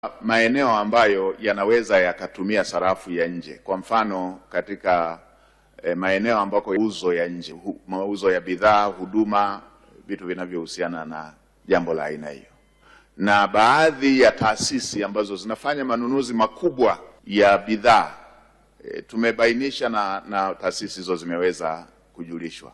maeneo ambayo yanaweza yakatumia sarafu ya nje. Kwa mfano katika eh, maeneo ambako mauzo ya nje, hu- mauzo ya bidhaa, huduma, vitu vinavyohusiana na jambo la aina hiyo, na baadhi ya taasisi ambazo zinafanya manunuzi makubwa ya bidhaa e, tumebainisha na, na taasisi hizo zimeweza kujulishwa,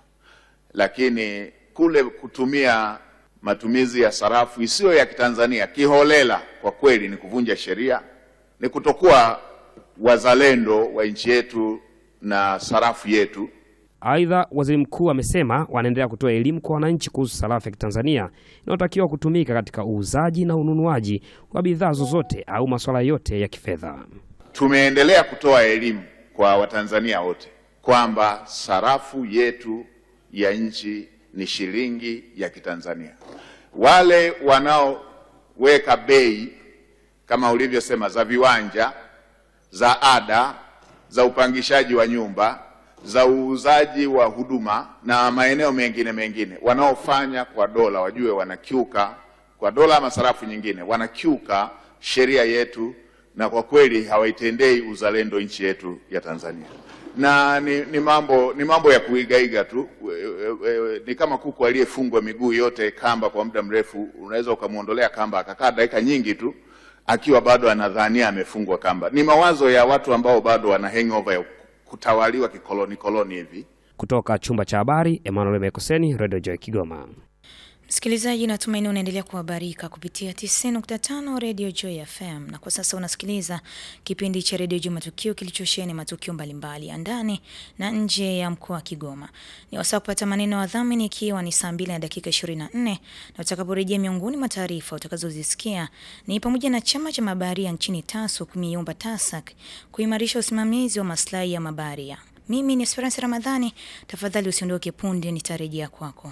lakini kule kutumia matumizi ya sarafu isiyo ya Kitanzania kiholela, kwa kweli ni kuvunja sheria, ni kutokuwa wazalendo wa nchi yetu na sarafu yetu. Aidha, waziri mkuu amesema wanaendelea kutoa elimu kwa wananchi kuhusu sarafu ya Kitanzania inayotakiwa kutumika katika uuzaji na ununuaji wa bidhaa zozote au masuala yote ya kifedha. Tumeendelea kutoa elimu kwa Watanzania wote kwamba sarafu yetu ya nchi ni shilingi ya Kitanzania. Wale wanaoweka bei kama ulivyosema za viwanja, za ada, za upangishaji wa nyumba, za uuzaji wa huduma na maeneo mengine mengine, wanaofanya kwa dola wajue wanakiuka kwa dola ama sarafu nyingine, wanakiuka sheria yetu na kwa kweli hawaitendei uzalendo nchi yetu ya Tanzania. Na ni, ni mambo ni mambo ya kuigaiga tu. We- we- we- Ni kama kuku aliyefungwa miguu yote kamba kwa muda mrefu, unaweza ukamwondolea kamba akakaa dakika nyingi tu akiwa bado anadhania amefungwa kamba. Ni mawazo ya watu ambao bado wana hangover ya kutawaliwa kikoloni koloni hivi. Kutoka chumba cha habari, Emmanuel Mekoseni, Radio Joy Kigoma. Msikilizaji, natumaini unaendelea kuhabarika kupitia 90.5 Radio Joy FM, na kwa sasa unasikiliza kipindi cha Radio Joy Matukio kilichosheheni matukio mbalimbali ya ndani na nje ya mkoa wa Kigoma. Ni wasaa kupata maneno ya wadhamini, ikiwa ni saa 2 na dakika 24, na utakaporejea, miongoni mwa taarifa utakazozisikia ni pamoja na chama cha mabaharia nchini TASU kumeiomba TASAC kuimarisha usimamizi wa maslahi ya mabaharia. Mimi ni Esperance Ramadhani, tafadhali usiondoke, punde nitarejea kwako.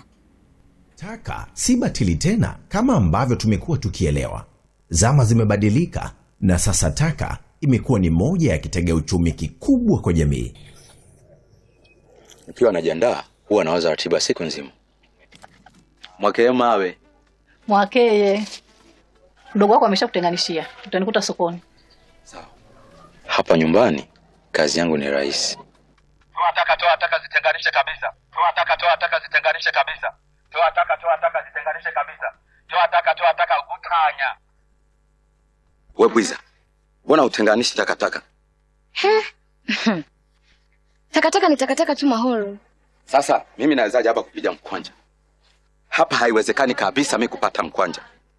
Taka si batili tena kama ambavyo tumekuwa tukielewa. Zama zimebadilika na sasa taka imekuwa ni moja ya kitega uchumi kikubwa kwa jamii. Nikiwa najiandaa huwa nawaza ratiba siku nzima. Mwakee mawe Mwakeye, mdogo wako ameshakutenganishia, utanikuta sokoni. hapa nyumbani, kazi yangu ni rahisi. toa taka toa taka zitenganishe kabisa toa taka toa taka zitenganishe kabisa toa taka toa taka zitenganishe kabisa toa taka toa taka utanya We bwiza, mbona utenganishi takataka? Takataka ni takataka tu Mahoro. Sasa mimi nawezaje hapa kupiga mkwanja? Hapa haiwezekani kabisa mi kupata mkwanja.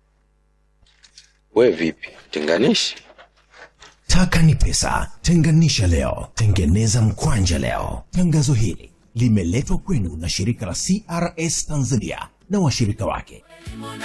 We vipi, tenganishi? Taka ni pesa, tenganisha leo, tengeneza mkwanja leo. Tangazo hili limeletwa kwenu na shirika la CRS Tanzania na washirika wake.